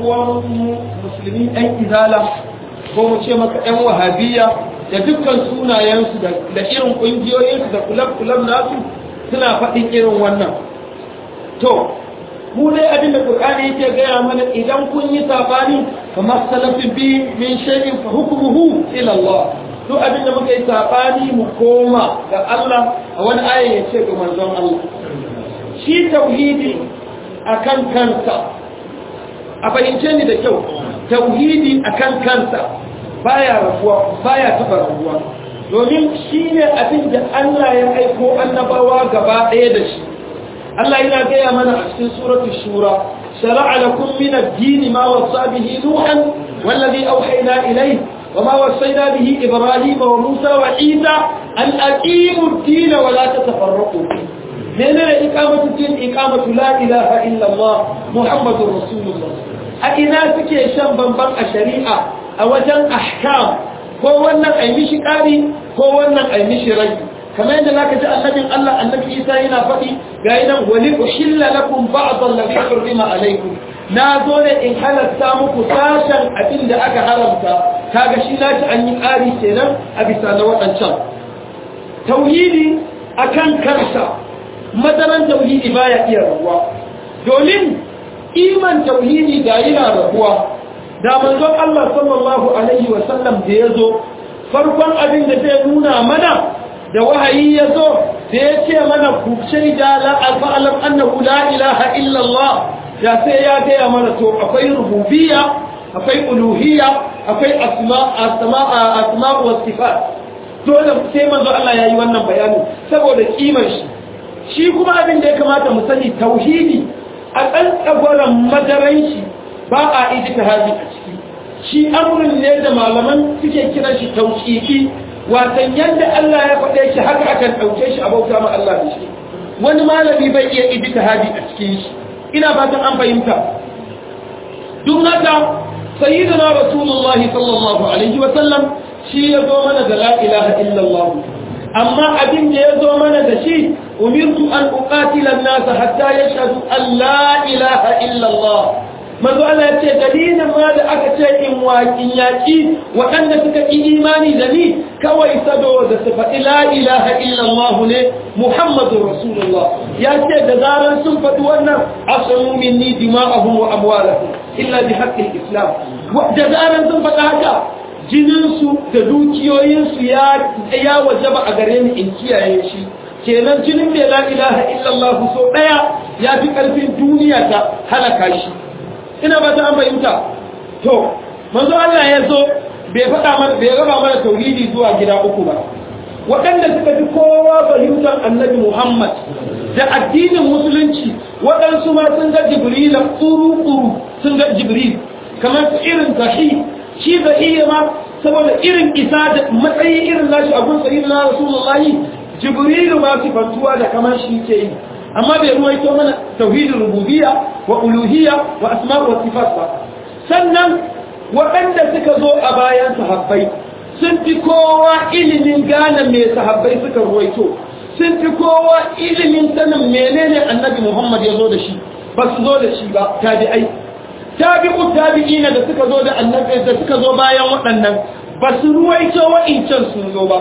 uwan musulmi ɗan izala ko mu ce maka ɗan wahabiyya da dukkan sunayensu da irin ƙungiyoyinsu da kulab-kulab nasu suna faɗin irin wannan to mu dai abin da Qur'ani yake gaya mana idan kun yi sabani kamar salafin bi min shay'in fa hukmuhu ila Allah to abin da muka yi sabani mu koma ga Allah a wani aya yace ga manzon Allah shi tauhidi akan kansa a fahimce ni da kyau tauhidi akan kansa baya rabuwa baya taba rabuwa domin shine abin da Allah ya aiko annabawa gaba ɗaya da shi Allah yana gaya mana a cikin suratu shura shara'a lakum min ad-din ma wasa bihi nuhan wallazi awhayna ilayhi wama wasayna bihi ibrahima wa musa wa isa an aqimu ad-din wa la tatafarraqu menene iqamatu din iqamatu la ilaha illa Allah muhammadur rasulullah a ina suke shan bamban a shari'a a wajen ahkam ko wannan ai mishi kari ko wannan ai mishi rai kamar yadda zaka ji annabin Allah annabi Isa yana faɗi ga idan wali ushilla lakum ba'd alladhi hurrima alaykum na zo ne in halatta muku sashen abin da aka haramta kaga shi naci an yi ƙari kenan a bisa na waɗancan tauhidi akan kansa madaran tauhidi baya iya rabuwa domin iman tauhidi da yana rabuwa da manzon Allah sallallahu alaihi wa sallam da yazo farkon abin da zai nuna mana da wahayi ya zo da ya ce mana ku shaida la alfa'alam annahu la ilaha illallah ya sai ya gaya mana to akwai rububiyya akwai uluhiyya akwai asma asma asma wa sifat dole sai manzo Allah yayi wannan bayani saboda kimar shi shi kuma abin da ya kamata mu sani tauhidi a kan tsagoran madaran shi ba a ijtihadi a ciki shi amrun ne da malaman suke kiran shi tauqifi watan yadda Allah ya faɗe shi haka akan ɗauke shi a bauta ma Allah da shi wani malami bai iya ijtihadi a cikin shi ina fatan an fahimta duk haka sayyidina rasulullahi sallallahu alaihi wa sallam shi ya zo mana da la ilaha illallah amma abin da ya zo mana da shi umirtu an uqatila an-nas hatta yashhadu an la ilaha illallah manzo Allah ya ce dalilin ma da aka ce in waƙin yaƙi waɗanda suka yi imani da ni kawai saboda su faɗi la ilaha illallah ne Muhammadu Rasulullah ya ce da zaran sun faɗi wannan asamu minni dima'ahum wa amwalahum illa bi haqqil islam da zaran sun faɗi haka jininsu da dukiyoyinsu ya ya wajaba a gare ni in kiyaye shi kenan jinin mai la ilaha illallah so ɗaya ya fi ƙarfin duniya ta halaka shi ina ba ta an fahimta to manzo Allah ya zo bai faɗa mana bai raba mana tauhidi zuwa gida uku ba waɗanda suka fi kowa fahimtar annabi Muhammad da addinin musulunci waɗansu ma sun ga Jibril ƙuru-ƙuru sun ga Jibril kamar su irin zahi shi zahi ma saboda irin isa da matsayi irin nashi abun sayyid na rasulullahi Jibril ma sifantuwa da kamar shi ke yi amma bai ruwaito mana tauhidin rububiyya wa uluhiyya wa asma' wa sifat ba sannan waɗanda suka zo a bayan sahabbai sun fi kowa ilimin gane me sahabbai suka ruwaito sun fi kowa ilimin sanin menene annabi Muhammad ya zo da shi ba su zo da shi ba tabi'ai tabi'u tabi'ina da suka zo da annabi da suka zo bayan waɗannan ba su ruwaito wa'incan sun zo ba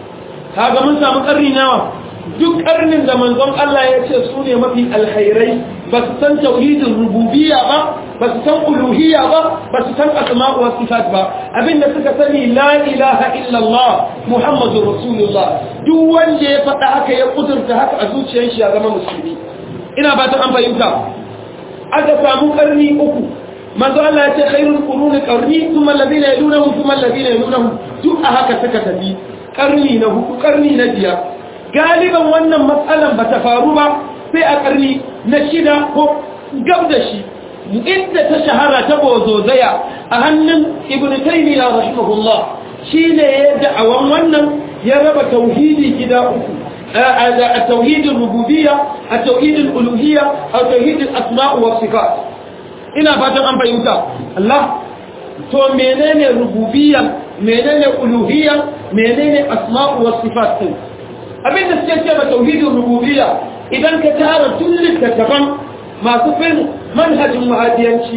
kaga mun samu ƙarni nawa duk karnin da manzon Allah ya ce su ne mafi alkhairai ba su san tauhidin rububiyya ba ba su san uluhiyya ba ba su san asma'u wa sifat ba abinda suka sani la ilaha illallah muhammadur rasulullah duk wanda ya faɗa haka ya kudurta haka a zuciyar shi ya zama musulmi ina ba ta an fahimta aka samu karni uku manzo Allah ya ce khairul quruni qarni thumma alladhina yalunhum thumma alladhina yalunhum duk a haka suka tafi karni na hudu karni na biyar galiban wannan matsalan ba ta faru ba sai a ƙarni na shida ko gab da shi inda ta shahara ta bozozaya a hannun ibn taymiya rahimahullah shine ya da'awan wannan ya raba tauhidi gida uku a tauhidin rububiyya a tauhidin uluhiyya a tauhidin asma'u wa sifat ina fatan an fahimta Allah to menene rububiyya menene uluhiyya menene asma'u wa sifat din abinda suke ce ma tauhidin rububiyya idan ka tara tun littattafan masu fin manhajin mahadiyanci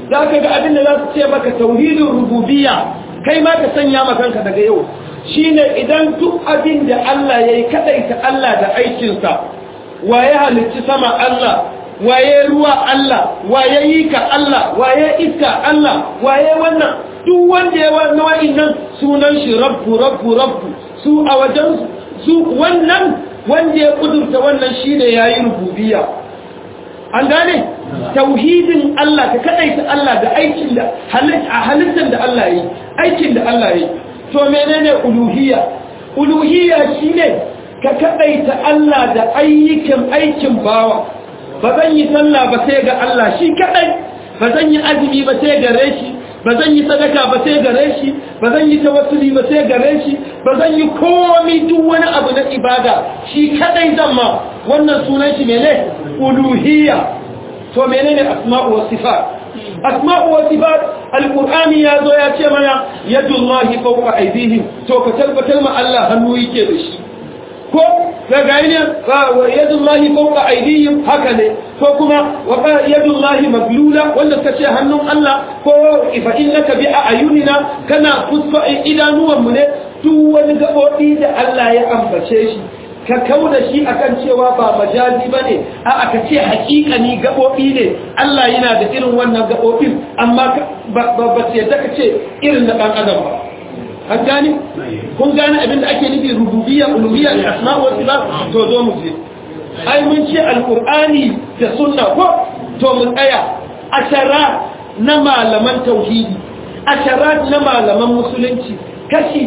za ka ga abin da za su ce maka tauhidin rububiyya kai ma ka sanya ma kanka daga yau shine idan duk abin da Allah ya yi kaɗaita Allah da aikinsa waye halicci sama Allah waye ruwa Allah waye yi ka Allah waye iska Allah waye wannan duk wanda ya wannan wa'innan sunan shi rabbu rabbu rabbu su a wajen su wannan wanda ya kudurta wannan shine yayi rububiyya an gane tauhidin Allah ka kadaita Allah da aikin da halittar da Allah yi aikin da Allah yi to menene uluhiyya uluhiyya shine ka kadaita Allah da ayyukan aikin bawa ba zan yi sallah ba sai ga Allah shi kadai ba zan yi azumi ba sai gare shi ba zan yi sadaka ba sai gare shi ba zan yi tawassuli ba sai gare shi ba zan yi komai duk wani abu na ibada shi kadai zan ma wannan sunan shi mene uluhiyya to menene asma'u was sifat asma'u was sifat alqur'ani ya zo ya ce mana yadullahi fawqa aydihim to ka tabbatar ma Allah hannu yake da shi ko daga ne yadullahi fawqa aydihim haka ne ko kuma wa yadullahi maglula wanda kace hannun Allah ko fa innaka bi ayunina kana fuska idanuwan mu ne duk wani gabobi da Allah ya ambace shi ka kauda shi akan cewa ba majazi bane a aka ce hakikani gabobi ne Allah yana da irin wannan gabobin amma ba ba ce da kace irin da dan adam ba an gane kun gane abin da ake nufi rububiyya uluhiyya da asma wa sifat to zo mu je ai mun ce alqur'ani da sunna ko to mun tsaya ashara na malaman tauhidi ashara na malaman musulunci kashi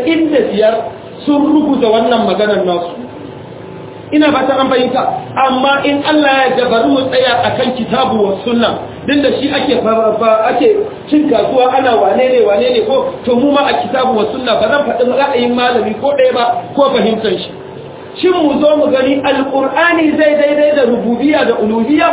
95 sun rubuta wannan maganar nasu ina ba ta an bayyanta amma in Allah ya bari mu tsaya akan kitabu wa sunna din da shi ake ake cin kasuwa ana wane ne wane ne ko to mu ma a kitabu wa sunna ba zan faɗi ra'ayin malami ko ɗaya ba ko fahimtar shi shin mu zo mu gani alqur'ani zai daidai da rububiyya da uluhiyya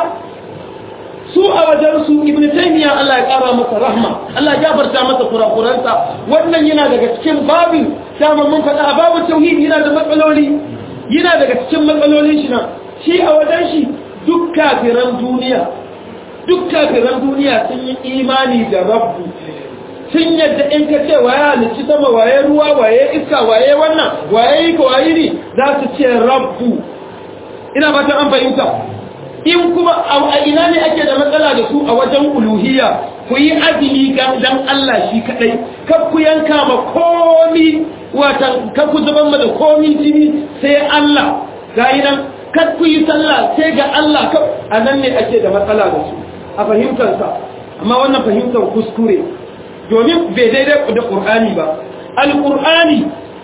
su a wajen su ibnu taymiya Allah ya kara masa rahma Allah ya gafarta masa kurakuransa wannan yana daga cikin babin dama mun faɗa a babu tauhid yana da matsaloli yana daga cikin matsalolin shi nan shi a wajen shi duk kafiran duniya duk kafiran duniya sun yi imani da rabbu sun yadda in ka ce waye halicci sama waye ruwa waye iska waye wannan waye yi ka waye ne za su ce rabbu ina fatan an fahimta in kuma a ina ne ake da matsala da su a wajen uluhiyya ku yi azumi dan Allah shi kadai kar ku yanka ma komi watan kar ku zuban ma da komi jini sai Allah gayi nan kar ku yi sallah sai ga Allah a nan ne ake da matsala da su a fahimtarsa amma wannan fahimtar kuskure domin bai daidai da ƙur'ani ba alƙur'ani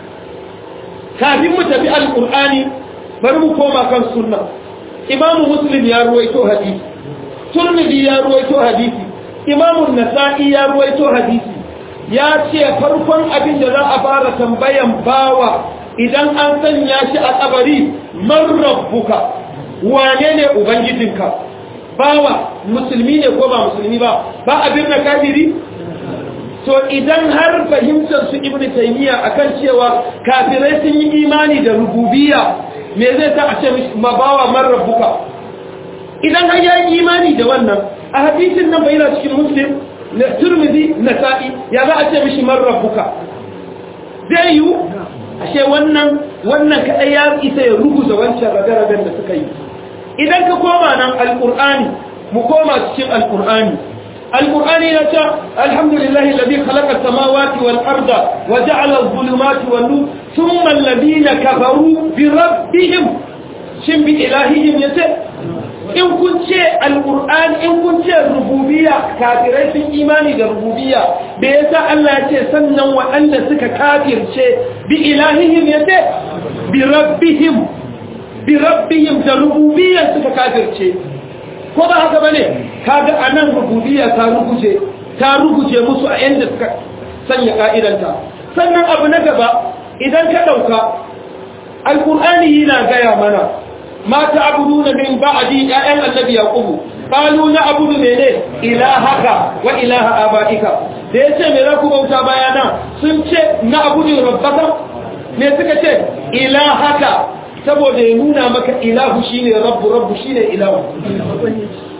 kafin mu tafi alƙur'ani bari mu koma kan sunna imamu muslim ya ruwaito hadisi turmidi ya ruwaito hadisi imamu nasa'i ya ruwaito hadisi ya ce farkon abin da za a fara tambayan bawa idan an sanya shi a tsabari man rabbuka wane ne ubangijinka bawa musulmi ne ko ba musulmi ba ba abin da kafiri to idan har fahimtar su ibn taymiya akan cewa kafirai sun yi imani da rububiyya me zai sa a ce ma bawa man rabbuka idan har ya yi imani da wannan a hadisin nan bayyana cikin muslim na turmizi nasa'i ya za a ce mishi man rabbuka zai yi ashe wannan wannan kadai ya isa ya ruguza wancan rabe-raben da suka yi idan ka koma nan alkur'ani mu koma cikin alkur'ani alkur'ani ya ce alhamdulillahi alladhi khalaqa as-samawati wal arda wa ja'ala adh-dhulumati wan nur thumma alladhina kafaru bi rabbihim shin bi ilahihim yace in kun ce alkur'ani in kun ce rububiyya kafirai sun imani da rububiyya da yasa Allah ya ce sannan waɗanda suka kafirce bi ilahihim yace bi rabbihim bi rabbihim da rububiyya suka kafirce ko ba haka bane kaga anan rububiyya ta ruguje ta ruguje musu a yanda suka sanya ka'idanta sannan abu na gaba idan ka dauka alqur'ani yana gaya mana ma ta'buduna min ba'di ya'yan annabi yaqubu qalu na'budu mene ilahaka wa ilaha abaika da yace me za ku bauta bayana sun ce na'budu rabbaka me suka ce ilahaka saboda ya nuna maka ilahu shine rabbu rabbu shine ilahu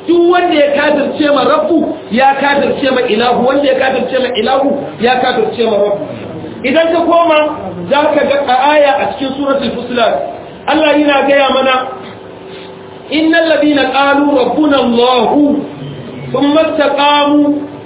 duk wanda ya kafirce ma rabbu ya kafirce ma ilahu wanda ya kafirce ma ilahu ya kafirce ma rabbu idan ka koma za ka ga aya a cikin suratul fusilat Allah yana gaya mana innal ladina qalu rabbuna allah thumma istaqamu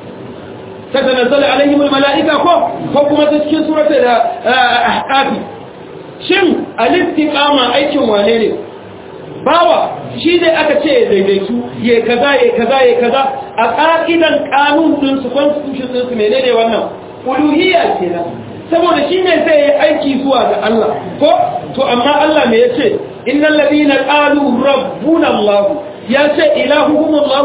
tatanazzalu alaihim almalaika ko ko kuma ta cikin suratul ahqaf shin al-istiqama aikin wane ne bawa shi ne aka ce ya daidaitu ya kaza ya kaza ya kaza a ƙa'idan ƙanun ɗinsu constitution ɗinsu menene wannan uluhiyya kenan saboda shi ne sai ya aiki zuwa ga Allah ko to amma Allah me yace innal ladina qalu rabbuna Allah ya ce ilahuhum Allah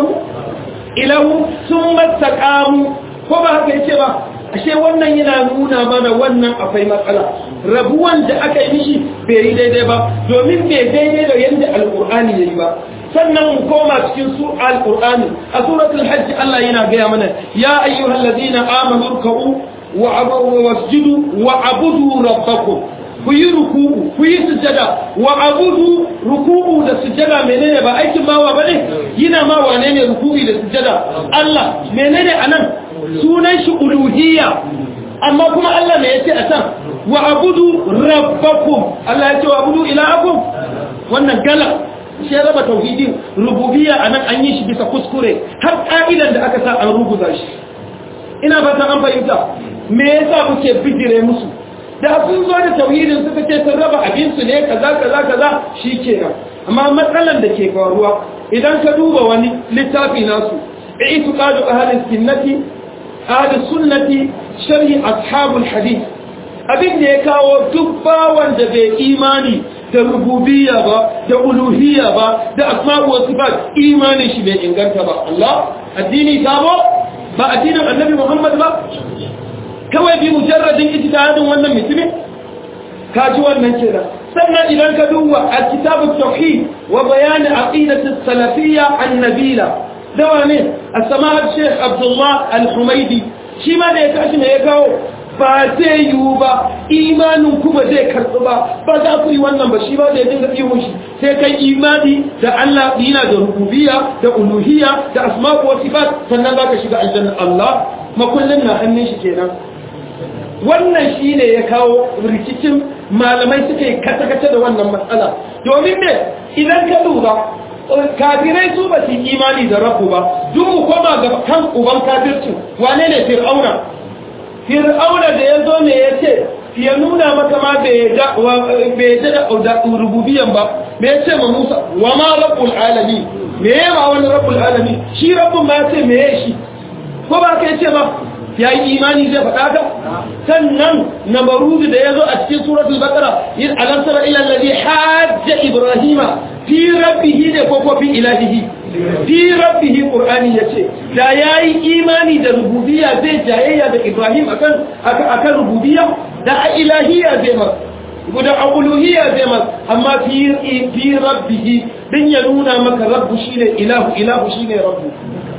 ilahu thumma taqamu ko ba haka yace ba ashe wannan yana nuna mana wannan akwai matsala rabuwan da aka yi mishi bai yi daidai ba domin bai daidai da yadda alkur'ani ya yi ba sannan mu koma cikin su alkur'ani a suratul hajj Allah yana gaya mana ya ayyuhal ladina amanu ruk'u wa abudu wasjudu wa abudu rabbakum ku yi ruku'u ku yi sujada wa abudu ruku'u da sujada menene ba aikin mawa bane yana ma wane ne ruku'i da sujada Allah menene anan sunan shi uluhiyya amma kuma Allah me yace a can wa abudu rabbakum Allah yace wa abudu ilahakum wannan gala shi raba tauhidin rububiyya anan an yi shi bisa kuskure har ka'idan da aka sa an rubuta shi ina fatan an fahimta me yasa kuke bijire musu da sun zo da tauhidin suka ce sun raba abin su ne kaza kaza kaza shikenan amma matsalan da ke faruwa idan ka duba wani littafi nasu i'tiqadu ahli sunnati ahli sunnati sharhi ashabul hadith abin da ya kawo duk bawan da bai imani da rububiyya ba da uluhiyya ba da asma'u wa sifat imanin shi bai inganta ba Allah addini sabo ba addinin annabi Muhammad ba kawai bi mujarradin ijtihadin wannan mutumin kaji wannan kenan sannan idan ka duba a kitabut tauhid wa bayan aqidati salafiyya annabila dawa ne as-sama'at sheikh abdullah al-humaidi shi ma da ya tashi ne ya kawo ba zai yiwu ba imanin ku ba zai karɓi ba ba za ku yi wannan ba shi ba da ya dinga ihun shi sai kai imani da Allah yana da rububiyya da uluhiyya da asma'u wa sifat sannan za ka shiga aljanna Allah makullin na hannun shi kenan wannan shi ne ya kawo rikicin malamai suka yi kata-kata da wannan matsala domin ne idan ka duba kafirai su ba su imani da rabu ba duk mu koma ga kan uban kafircin wane ne fir'auna fir'auna da ya zo ne ya ce ya nuna maka ma bai yadda da rububiyan ba me ya ce ma musa wa ma rabbul alami me ya ma wani rabbul alami shi rabbun ma ya ce me ya shi ko ba ka ce ba ya yi imani zai faɗa ka sannan na marudu da ya zo a cikin suratul baqara yin alamsara ila alladhi hajja ibrahima fi rabbihi ne ko ko fi ilahihi fi rabbihi qur'ani yace da yayi imani da rububiyya zai jayayya da ibrahim akan akan rububiyya da ilahiyya zai ma guda uluhiyya zai ma amma fi fi rabbihi din ya nuna maka rabbu shine ilahu ilahu shine rabbu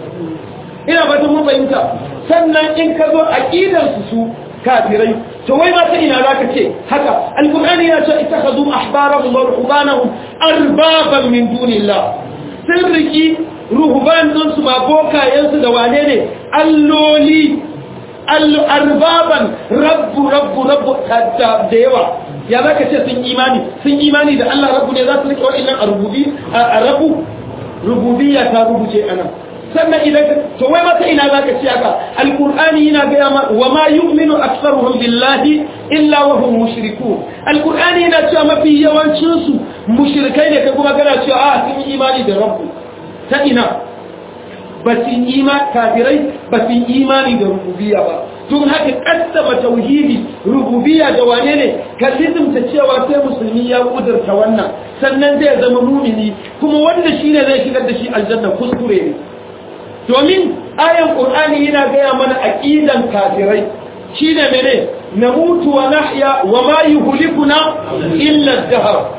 ina fatan mun fahimta sannan in ka zo aqidar su su kafirai to wai ba ta ina zaka ce haka alqur'ani ya ce ittakhadhu ahbarahum wa ruhbanahum arbaban min dunillah sun riki ruhban din su ma bokayen su da wane ne alloli arbaban rabbu rabbu rabbu da yawa ya zaka ce sun imani sun imani da Allah rabbu ne za su rike wa'annan a rububi a rabu rububiyya ta rubuce anan sannan idan to wai mata ina zaka ci haka alqur'ani yana ga ma wa ma yu'minu aktharuhum billahi illa wa hum mushrikun alqur'ani yana cewa mafi yawancin su mushrikai ne kai kuma kana cewa a sun yi imani da rabbu ta ina ba su imani kafirai ba su imani da rububiyya ba tun haka kaddama tauhidi rububiyya da wane ne ka lizimta cewa sai musulmi ya kudurta wannan sannan zai zama mumini kuma wanda shine zai shigar da shi aljanna kuskure ne domin ayan ƙur'ani yana gaya mana aƙidan kafirai shi ne mene na mutu wa nahya wa ma yi hulikuna illa dahar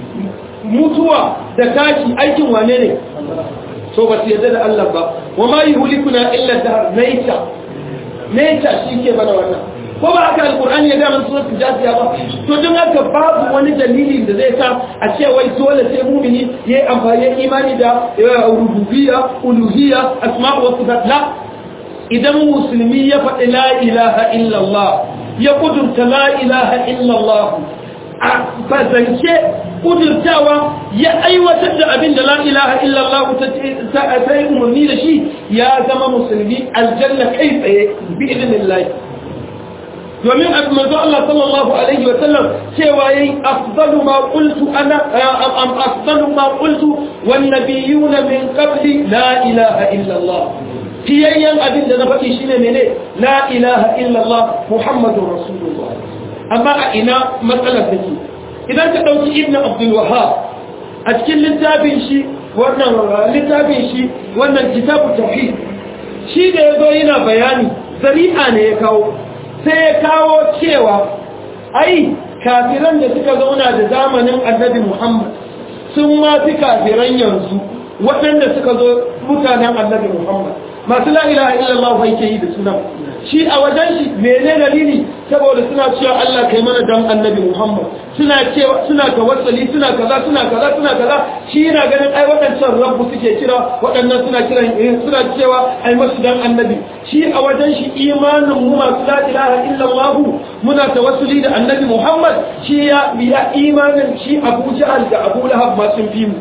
mutuwa da tashi aikin wane ne so ba su yadda da Allah ba wa ma yi hulikuna illa dahar naita naita shi ke mana wannan ko ba haka alkur'ani ya gama suratul jasiya ba to don haka babu wani dalili da zai sa a ce wai dole sai mumini yayi amfani imani da rububiyya uluhiyya asma'u wa sifat la idan musulmi ya faɗi la ilaha illallah ya kudurta la ilaha illallah a fazance kudurtawa ya aiwatar da abin da la ilaha illallah ta yi umarni da shi ya zama musulmi aljanna kai tsaye bi idinillahi domin manzo Allah sallallahu alaihi wa sallam cewa yayi afdalu ma qultu ana am afdalu ma qultu wan nabiyuna min qabli la ilaha illa Allah fiyayyan abin da na faɗi shine mene la ilaha illa Allah muhammadur rasulullah amma a ina matsalar take idan ka dauki ibnu abdul wahhab a cikin littafin shi wannan littafin shi wannan kitabu tauhid shi da yazo yana bayani zari'a ne ya kawo sai ya kawo cewa ai kafiran da suka zauna da zamanin annabi Muhammad sun ma fi kafiran yanzu waɗanda suka zo mutanen annabi Muhammad masu la ilaha illallah bai ke yi da sunan shi a wajen shi mene dalili saboda suna cewa Allah kai mana dan annabi Muhammad suna cewa suna tawassuli suna kaza suna kaza suna kaza shi yana ganin ai waɗancan rabbu suke kira waɗannan suna kiran suna cewa ai masu dan annabi shi a wajen shi imanin mu masu la ilaha illallah muna tawassuli da annabi Muhammad shi ya biya imanin shi Abu Jahal da Abu Lahab ma sun fi mu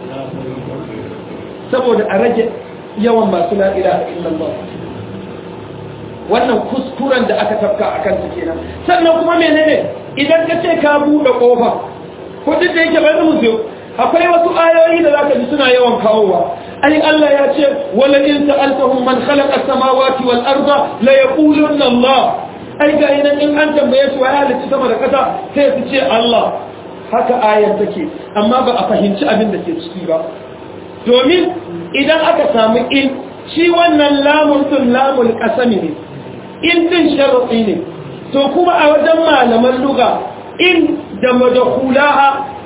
saboda a rage yawan masu la ilaha illallah wannan kuskuren da aka tafka a kansu kenan sannan kuma menene idan ka ce ka buɗe ƙofa ko duk da yake bari mu zo akwai wasu ayoyi da zaka ji suna yawan kawowa ai Allah ya ce wala in sa'altahum man khalaqa as-samawati wal arda la yaqulunna Allah ai ga idan in an tambaye su ya halitta sama da kasa sai su ce Allah haka ayar take amma ba a fahimci abin da ke ciki ba domin idan aka samu in shi wannan lamun tun lamul kasami ne in din sharaɗi ne to kuma a wajen malaman luga in da madakulaha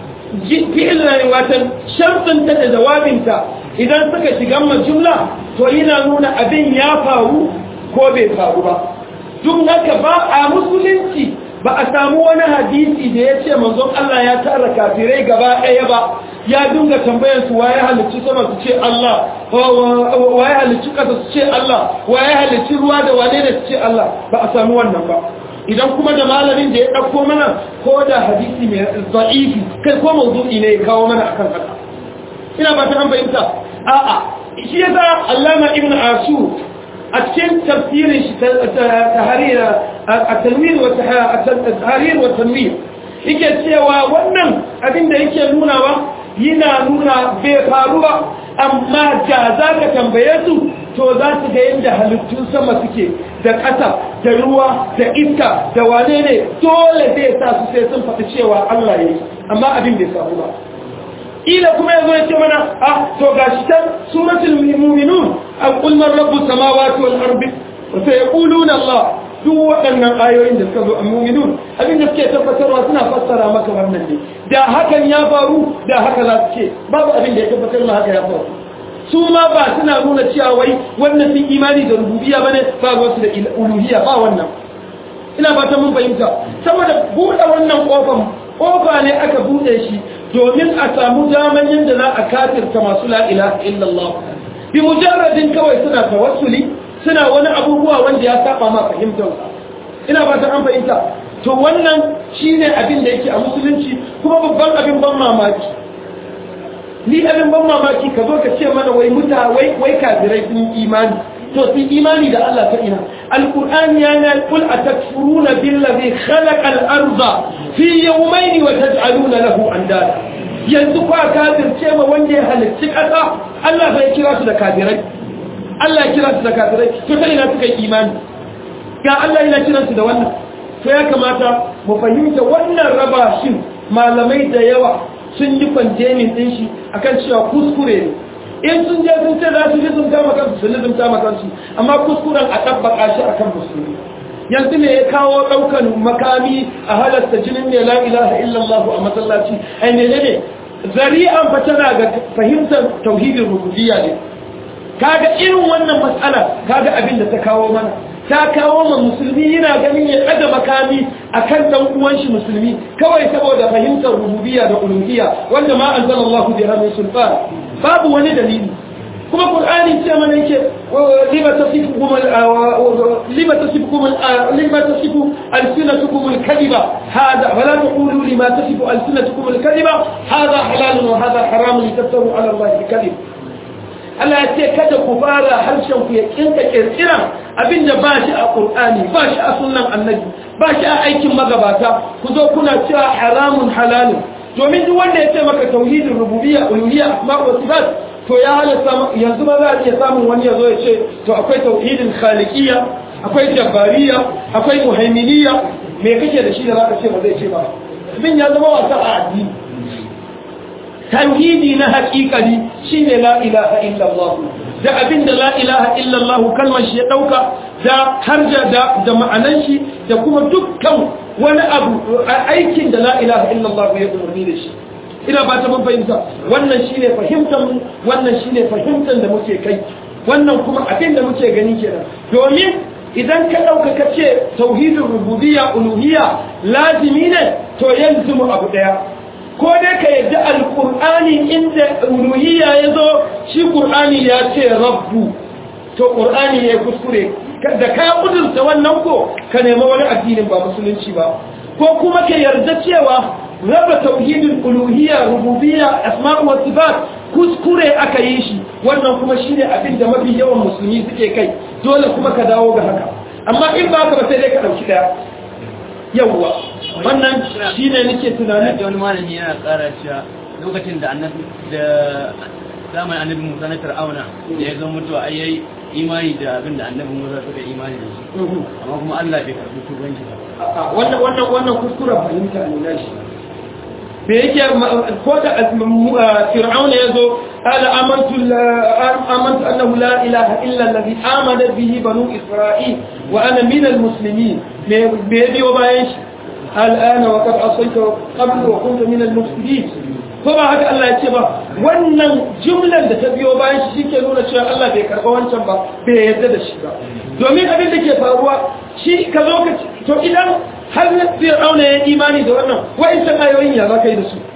fi'il na watan sharɗinta da jawabinta idan suka shiga jumla to yana nuna abin ya faru ko bai faru ba duk haka ba a musulunci ba a samu wani hadisi da ya ce manzon Allah ya tara kafirai gaba ɗaya ba ya dinga tambayar su waye halicci sama su ce Allah waye halicci ƙasa su ce Allah waye halicci ruwa da wane da su ce Allah ba a samu wannan ba idan kuma da malamin da ya ɗauko mana ko da hadisi mai za'ifi kai ko mawdu'i ne ya kawo mana akan haka ina ba ta an bayyanta a'a shi yasa Allama Ibn Ashur a cikin tafsirin shi tahrir at-tanwir wa tahrir wa tanwir yake cewa wannan abin da yake nunawa yana nuna bai faru ba amma da za ka tambaye su to za su ga yadda halittun sama suke da ƙasa da ruwa da iska da wane ne dole zai sa su sai sun faɗi cewa Allah ya yi amma abin bai samu ba ila kuma yazo ya ce mana ah to gashi tan suratul mu'minun an qul man rabbus samawati wal ardi wa sayaquluna Allah duk waɗannan ayoyin da suka zo a mu'minun abin da suke tabbatarwa suna fassara maka wannan ne da hakan ya faru da haka za su ce babu abin da ya tabbatar ma haka ya faru su ma ba suna nuna cewa wai wannan sun imani da rububiyya bane ba wasu da uluhiyya ba wannan ina fatan mun fahimta saboda buɗe wannan kofan kofa ne aka buɗe shi domin a samu daman yadda za a kafirta masu la ilaha illallah bi mujarradin kawai suna tawassuli suna wani abubuwa wanda ya saba ma fahimtar ina fatan an fahimta to wannan shine abin da yake a musulunci kuma babban abin ban mamaki ni abin ban mamaki ka zo ka ce mana wai muta wai wai kafirai sun imani to sun imani da Allah ta ina alqur'ani yana kul atakfuruna billazi khalaqa al-arda fi yawmayn wa taj'aluna lahu andada yanzu kwa kafirce ma wanda ya halicci kasa Allah bai kira su da kafirai Allah ya kira su da kafirai to ta ina suka yi imani ga Allah yana kiransu da wannan to ya kamata mu fahimta wannan raba shin malamai da yawa sun yi kwanjemin ɗin shi akan cewa kuskure ne in sun je sun ce za su lizumta makansu su lizumta makansu amma kuskuren a ɗabbaka shi akan musulmi yanzu ne ya kawo ɗaukan makami a halasta jinin ne la ilaha illallah a masallaci ai ne ne zari'an fa tana ga fahimtar tauhidin rububiyya ne kaga irin wannan matsala kaga abin da ta kawo mana ta kawo ma musulmi yana ganin ya ɗaga makami a kan ɗan uwan shi musulmi kawai saboda fahimtar rububiyya da uluhiyya wanda ma anzalallahu biha min sulfan babu wani dalili kuma qur'ani ce mana yake lima tasifukum lima tasifukum lima tasifu alsinatukum alkadiba hada wala taqulu lima tasifu alsinatukum alkadiba hada halalun wa hada haramun litaftaru ala allahi alkadib Allah ya ce kada ku fara harshen ku ya kinka kirkira abinda ba shi a Qur'ani ba shi a sunnan Annabi ba shi a aikin magabata ku zo kuna cewa haramun halalun domin duk wanda ya ce maka tauhidin rububiyya uluhiyya asma wa sifat to ya halatta yanzu ma za a iya samun wani ya zo ya ce to akwai tauhidin khaliqiyya akwai jabbariyya akwai muhaiminiyya me kake da shi da zaka ce ba zai ce ba abin ya zama wasa a addini tauhidi na haƙiƙari shine la ilaha illallah da abinda la ilaha illallah kalmar shi ya dauka da harja da da ma'anan shi da kuma dukkan wani abu aikin da la ilaha illallah ya umarni da shi ina ba ta mun fahimta wannan shine fahimtar mu wannan shine fahimtar da muke kai wannan kuma abin da muke gani kenan domin idan ka dauka kace tauhidin rububiyya uluhiyya lazimi ne to yanzu mu abu daya ko dai ka yadda alƙur'ani inda uluhiyya ya zo shi ƙur'ani ya ce rabbu to ƙur'ani ya kuskure da ka kudurta wannan ko ka nema wani addinin ba musulunci ba ko kuma ka yarda cewa raba tauhidin uluhiyya rububiyya asma'u wa sifat kuskure aka yi shi wannan kuma shine abin da mafi yawan musulmi suke kai dole kuma ka dawo ga haka amma in ba ka ba sai dai ka dauki daya yawwa wannan shi ne nake tunanin da wani malami yana tsara cewa lokacin da annabi da zamanin annabi musa na fir'auna da ya zo mutuwa ai yayi imani da abin da annabi musa suka imani da shi amma kuma Allah bai karbi tubanci ba wannan wannan wannan kuskuren fahimta ne na shi me yake ko da fir'auna yazo qala amantu amantu annahu la ilaha illa alladhi amana bihi banu isra'il wa ana min almuslimin me biyo bayan shi al'ana wa qad asayta qabl wa kunta min almufsidin ko ba haka Allah ya ce ba wannan jumlar da ta biyo bayan shi shike nuna cewa Allah bai karba wancan ba bai yarda da shi ba domin abin da ke faruwa shi ka zo ka to idan har na fir'auna ya imani da wannan wa'incan ayoyin ya za ka yi da su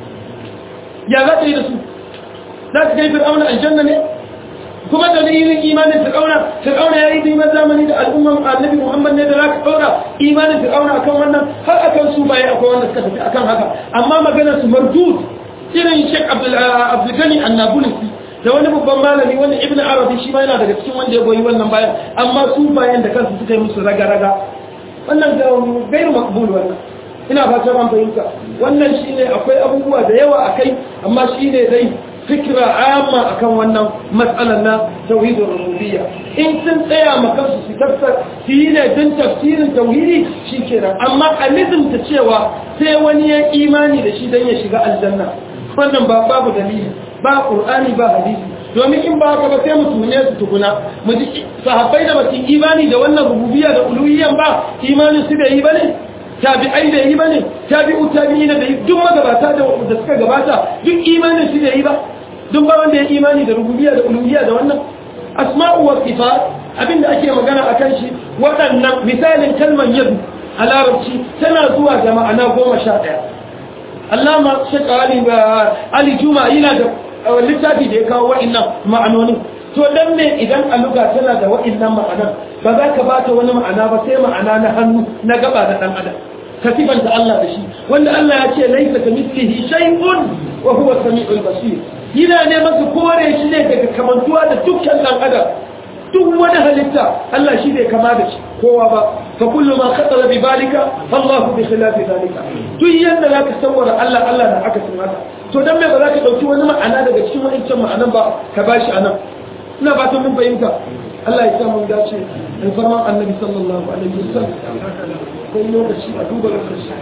ya za ka yi da su za ka kai fir'auna aljanna ne kuma da ni yin imanin fir'auna fir'auna ya yi neman zamani da al'umman annabi muhammad ne da za ka ɗaura imanin fir'auna akan wannan har akan su baya akwai wanda suka tafi akan haka amma maganar su mardud irin shek abdulgani annabulisi da wani babban malami wanda ibn arabi shi ma yana daga cikin wanda ya goyi wannan bayan amma su bayan da kansu suka yi musu raga-raga wannan da gairu makbul wannan ina fatan an fahimta wannan shine akwai abubuwa da yawa akai amma shine dai fikra amma akan wannan matsalar na tauhidin rububiyya in sun tsaya ma kansu su tafsir su yi ne don tafsirin tauhidi shikenan amma a nizumta cewa sai wani ya imani da shi don ya shiga aljanna wannan ba babu dalili ba qur'ani ba hadisi domin in ba haka ba sai mu tune su tukuna mu ji sahabbai da basu imani da wannan rububiyya da uluhiyyan ba imanin su da yi bane tabi'ai da yi bane tabi'u tabi'ina da yi duk magabata da da suka gabata duk imanin su da yi ba duk ba wanda ya imani da rububiyya da uluhiyya da wannan asma'u wa sifat abinda ake magana akan shi waɗannan misalin kalmar yadu a larabci tana zuwa da ma'ana goma sha ɗaya allama shekara ali ali juma yana da littafi da ya kawo wa'annan ma'anonin to dan ne idan aluga tana da wa'annan ma'anan ba za ka bata wani ma'ana ba sai ma'ana na hannu na gaba da dan adam ka sifanta Allah da shi wanda Allah ya ce laisa ka mislihi shay'un wa huwa samiul basir yana ne masa kore shi ne daga kamantuwa da dukkan dan adam duk wani halitta Allah shi bai kama da shi kowa ba fa kullu ma khatara bi balika Allah bi khilafi zalika duk yanda zaka sawara Allah Allah da aka san haka to dan me ba za ka dauki wani ma'ana daga cikin wancan ma'anan ba ka bashi anan ina ba ta mun fahimta Allah ya samu dace in farman annabi sallallahu alaihi wasallam kai lokaci a duba lokaci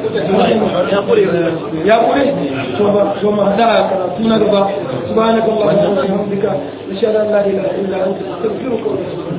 ya kure ya kure to ba to ma da karatu na gaba subhanakallahumma wa bihamdika nashhadu an la ilaha illa anta astaghfiruka wa atubu